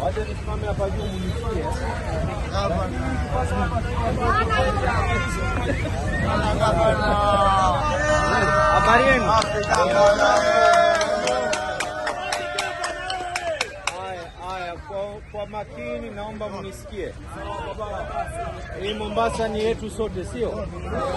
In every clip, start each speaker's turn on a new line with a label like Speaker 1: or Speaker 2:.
Speaker 1: Wacha nisimame hapa juu mnisikie. Habari yenu? Haya, haya, kwa, kwa makini naomba mnisikie. Hii Mombasa ni yetu sote, sio?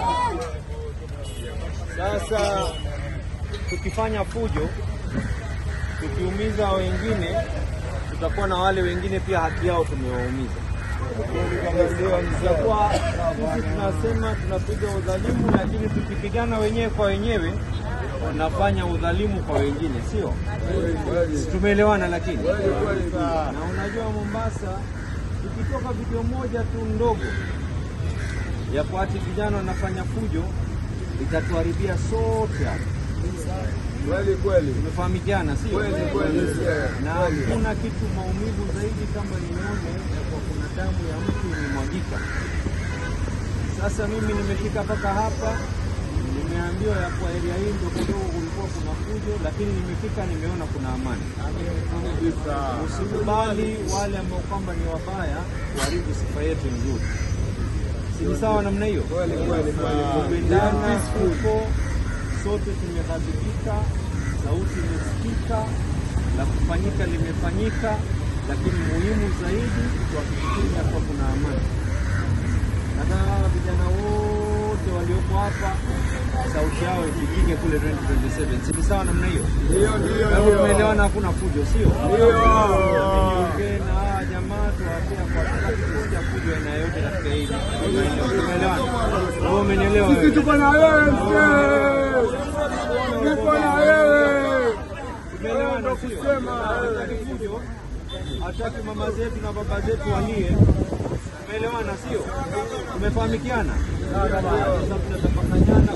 Speaker 1: Sasa tukifanya fujo, tukiumiza wengine, tutakuwa na wale wengine pia haki yao tumewaumiza. Tutakuwa sisi tunasema tunapiga udhalimu, lakini tukipigana wenyewe kwa wenyewe tunafanya udhalimu kwa wengine, sio? Si Tumeelewana lakini na unajua Mombasa, ikitoka video moja tu ndogo ya kwa ati vijana wanafanya fujo itatuharibia sote hapa.
Speaker 2: Kweli kweli.
Speaker 1: Tumefahamikiana, sio?
Speaker 2: Kweli, kweli.
Speaker 1: Na hakuna kitu maumivu zaidi kama nione ya kwa kuna damu ya mtu imemwagika. Sasa mimi nimefika mpaka hapa, nimeambiwa ya kwa area hii ndio kidogo kulikuwa kuna fujo, lakini nimefika nimeona kuna amani. Usikubali wale ambao kwamba ni wabaya kuharibu sifa yetu nzuri. Si ni sawa namna hiyo?
Speaker 2: Kweli kweli kweli.
Speaker 1: Kupendana huko sote tumehadhibika, sauti imesikika, la kufanyika limefanyika, lakini muhimu zaidi tuhakikishe kuwa kuna amani. Nataka hawa vijana wote walioko hapa sauti yao ifikike kule 2027. Si ni sawa namna hiyo?
Speaker 2: Ndio ndio
Speaker 1: Kwa hivyo
Speaker 2: ndio.
Speaker 1: tumeelewana, hakuna fujo, sio?
Speaker 2: Ndio.
Speaker 1: Niongee na hawa jamaa tuwaambia kwa wakati kusikia fujo aina yoyote katika hili. Tumeelewana? Wewe umenielewa
Speaker 2: Sisi
Speaker 1: wewe?
Speaker 2: tuko na wewe mzee. Tuko na wewe.
Speaker 1: Tumeelewana
Speaker 2: Ndio
Speaker 1: sio?
Speaker 2: kusema.
Speaker 1: Hataki fujo, hataki mama zetu na baba zetu walie. Tumeelewana sio? Tumefahamikiana? Sasa tunatafakariana